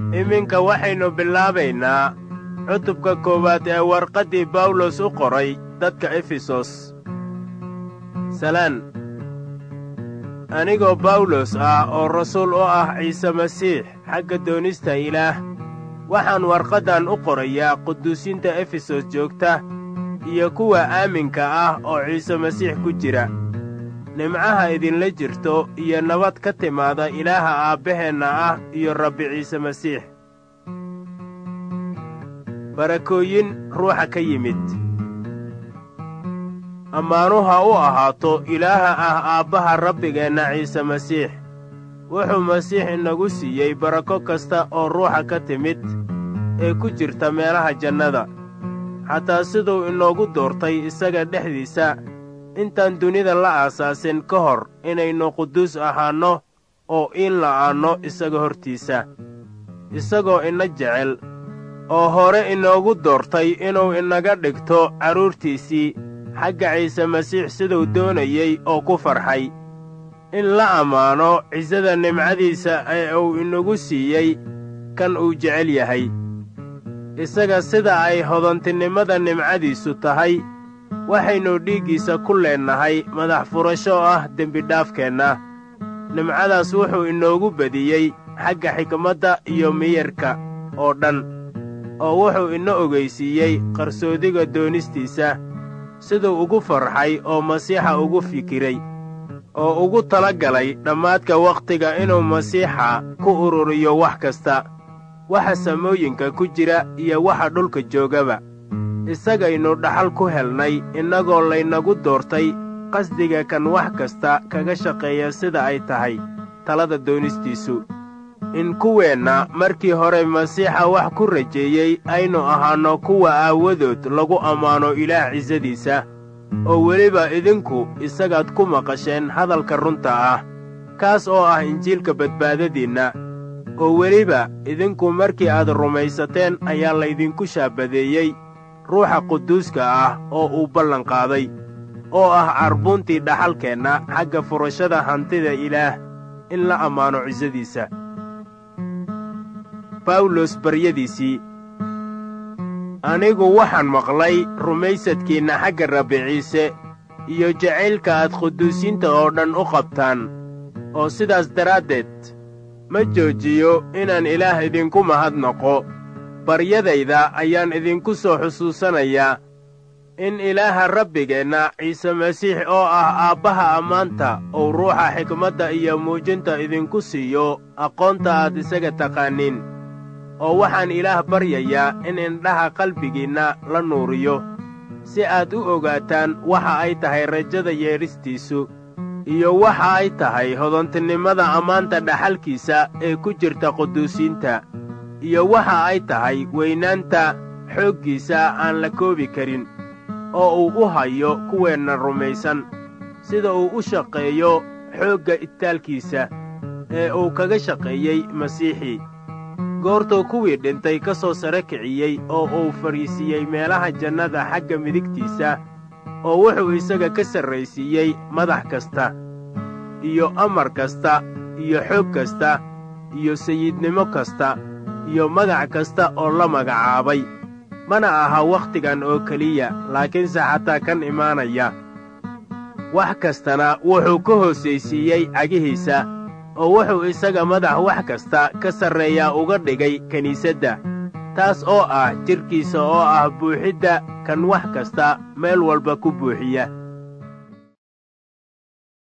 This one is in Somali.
iminka waxaynu bilaabaynaa cutubka koowaad ee warqaddii bawlos u qoray dadka efesos salaan anigoo bawlos ah oo rasuul u ah ciise masiix xagga doonista ilaah waxaan warqaddan u qorayaa quduusinta efesos joogta iyo kuwa aaminka ah oo ciise masiix ku jira nimcaha idinla jirto iyo nabad ka timaada ilaaha aabbaheenna ah iyo rabbi ciise masiix barakooyin ruuxa ka yimid ammaanu ha u ahaato ilaaha ah aabbaha rabbigeenna ciise masiix wuxuu masiix inagu siiyey barako kasta oo ruuxa ka timid ee ku jirta meelaha jannada xataa siduu inoogu doortay isaga dhexdiisa intaan dunida la aasaasin ka hor inaynu quduus ahaanno oo iin la'aanno isaga hortiisa isagoo ina jecel oo hore inoogu doortay inuu inaga dhigto carruurtiisii xagga ciise masiix siduu doonayey oo ku farxay in la ammaano cisada nimcadiisa ee uu inagu siiyey kan uu jecel yahay isaga sida ay hodantinimada nimcadiisu tahay waxaynu dhiiggiisa ku leennahay madax furasho ah dembidhaafkeenna nimcadaas wuxuu inoogu bediyey xagga xikmadda iyo miyirka oo dhan oo wuxuu ina ogaysiiyey qarsoodiga doonistiisa siduu ugu farxay oo masiixa ugu fikiray oo ugu tala galay dhammaadka wakhtiga inuu masiixa ku ururiyo wax kasta waxa samooyinka ku jira iyo waxa dhulka joogaba isagaynu dhaxal ku helnay innagoo laynagu doortay qasdiga kan wax kasta kaga shaqeeya sida ay tahay talada doonistiisu in kuweenna markii hore masiixa wax ku rajeeyey aynu ahaanno kuwa aawadood lagu ammaano ilaah cisadiisa oo weliba idinku isagaad ku maqasheen hadalka runta ah kaas oo ah injiilka badbaadadiinna oo weliba idinku markii aad rumaysateen ayaa laydinku shaabadeeyey ruuxa quduuska ah oo uu ballanqaaday oo ah carbuuntii dhaxalkeenna xagga furashada hantida ilaah in la ammaano cisadiisa bawlos baryadiisii anigu waxaan maqlay rumaysadkiinna xagga rabbi ciise iyo jacaylka aad quduusiinta oo dhan u qabtaan oo sidaas daraaddeed ma joojiyo inaan ilaah idinku mahadnaqo baryadayda ayaan idinku soo xusuusanayaa in ilaaha rabbigeenna ciise masiix oo ah aabbaha ammaanta uu ruuxa xikmadda iyo muujinta idinku siiyo aqoonta aad isaga taqaaniin oo waxaan ilaah baryayaa in indhaha qalbigiinna la nuuriyo si aad u ogaataan waxa ay tahay rajada yeedhistiisu iyo waxa ay tahay hodantinimada ammaanta dhaxalkiisa ee ku jirta quduusiinta iyo waxa ay tahay weynaanta xooggiisa aan la koobi karin oo uu u hayo kuweenna rumaysan sida uu u shaqeeyo xoogga itaalkiisa ee uu kaga shaqeeyey masiixii goortuu kuwii dhintay ka soo sare kiciyey oo uu fadhiisiiyey meelaha jannada xagga midigtiisa oo wuxuu isaga ka sarraysiiyey madax kasta iyo amar kasta iyo xoog kasta iyo sayidnimo kasta iyo magac kasta oo la magacaabay mana aha wakhtigan oo keliya laakiinse xataa kan imaanaya wax kastana wuxuu ka hoosaysiiyey cagihiisa oo wuxuu isaga madax wax kasta ka sarreeyaa uga dhigay kiniisadda taas oo ah jidhkiisa oo ah buuxidda kan wax kasta meel walba ku buuxiya